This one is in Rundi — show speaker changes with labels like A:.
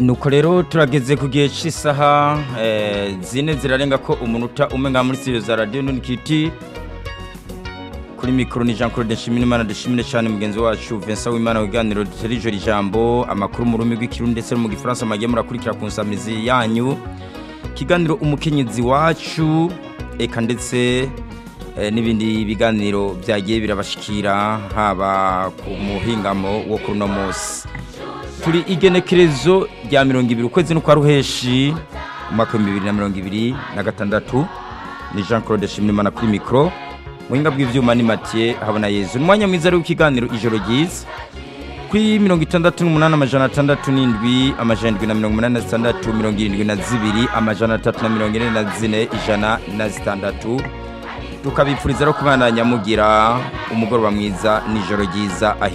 A: nuko rero turageze ku gihe cy'isaha eh, zine zirarenga ko umunota umwe nka muri studio za radio nunikiti kuri mikoro ni Jean Claude Nshimiyimana dushimire cyane mugenzi wacu Vincent Wimana wiganiro duterije ijambo amakuru mu rurimi rw'ikirundi ndetse no mu gifaransa magiye murakurikira ku nsamizi yanyu kiganiro umukenyezi wacu eka ndetse eh, n'ibindi biganiro byagiye birabashikira haba ku muhingamo wo kuri uno munsi turi igenekerezo rya mirongo ibiri ukwezi no kwa ruheshi umwaka w'ibihumbi bibiri na mirongo ibiri na gatandatu ni jean claude shimimana kuri mikoro muhinga bw'ivyuma ni matiye habona yezu ni umwanya mwiza ari w'ikiganiro ijoro ryiza kuri mirongo itandatu n'umunani amajana atandatu n'indwi amajana indwi na mirongo umunani na zitandatu mirongo irindwi na zibiri amajana atatu na mirongo ine na zine ijana na zitandatu tukabipfuriza rero kubandanya mugira umugoroba mwiza n'ijoro ryiza aho